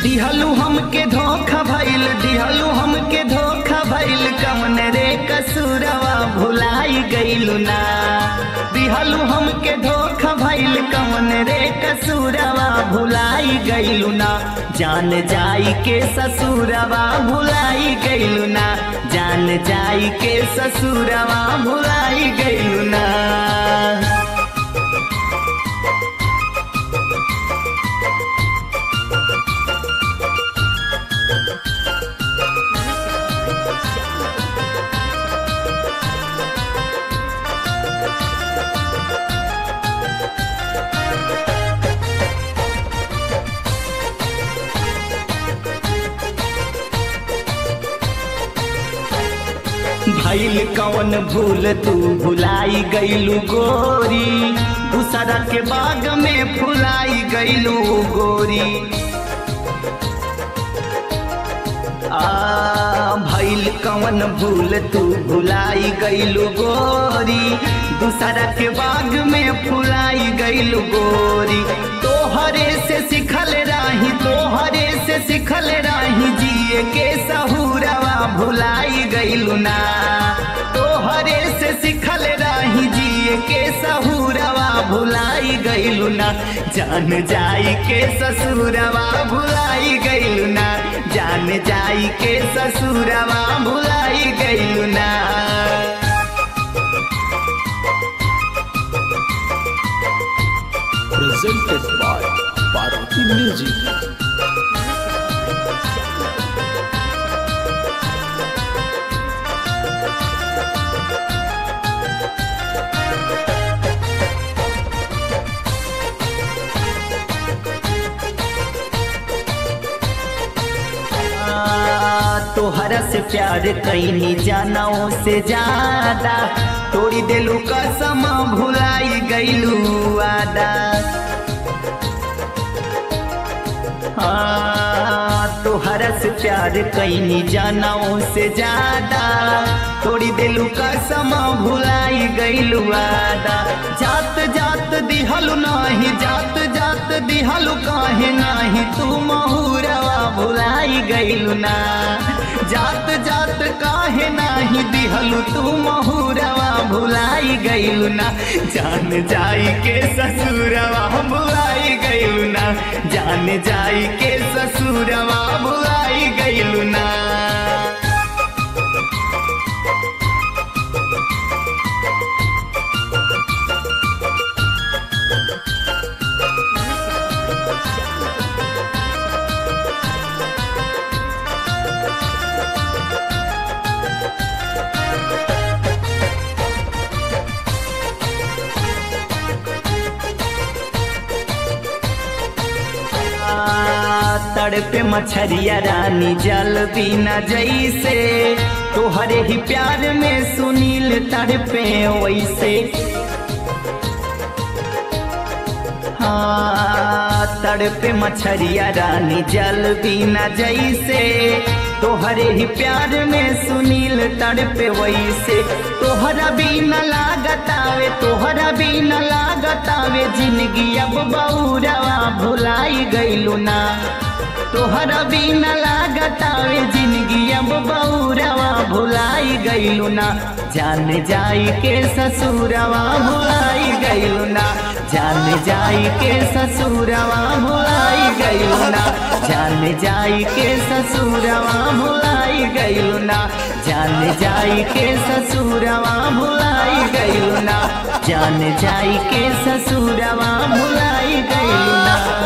दिहलू हमके धोखा भइल दिहलू हमके धोखा भइल कमन रे कसूरवा भुलाई गइलू ना दिहलू हमके धोखा भइल कमन रे कसूरवा भुलाई गइलू ना जान जाई के ससुरवा भुलाई गइलू ना जान जाई के ससुरवा भुलाई गइलू ना भइल कौन भूल तू भुलाई गइलू गोरी दूसरा के बाग में फुलाई गइलू गोरी आ भइल कौन भूल तू भुलाई गइलू गोरी दूसरा के बाग में फुलाई गइलू गोरी तोहरे से सिखल राही तोहरे से सिखल राही जिए के सहूरवा भुलाई गइलू ना तोहरे से सिखल राही जिए के सहूरवा भुलाई गइलू ना जान जाई के ससुरवा भुलाई गइलू ना जान जाई के ससुरवा भुलाई गइलू ना presented by Parvati Music. तोहरा से प्यार कैनी जानाओ से ज्यादा तोड़ी देलू कसम भुलाई गईलू आदा हाँ, तोहरा से प्यार कैनी जानाओ से ज्यादा तोड़ी देलू कसम भुलाई गईलू आदा जात जात दिहलू नाही जात जात दिहलू काहे नाही तू महुरवा भुलाई गईलू ना जात जात काहे नाही दिहलू तू महुरवा भुलाई गईलू ना जान जाई के ससुरवा भुलाई गईलू ना जान जाई के ससुरवा भुलाई गईलू ना तड़पे मछरिया रानी जल बिना जैसे तोहरे ही प्यार में सुनील तड़पे वैसे हाँ तड़पे मछरिया रानी जल बिना जैसे तोहरे ही प्यार में सुनील तड़पे वैसे तोहरा बिना लागतावे तोहरा बिना लागतावे जिंदगी अब बौरवा भुलाई गईलू ना तोहरा बिना लागतावे जिंदगी अब बौरवा भुलाई गईलू ना जान जाई के ससुरवा भुलाई गईलू ना जान जाई के ससुरवा भुलाई गईलू ना जान जाई के ससुरवा भुलाई गईलू ना जान जाई के ससुरवा भुलाई गईलू ना जान जाई के ससुरवा भुलाई गईलू ना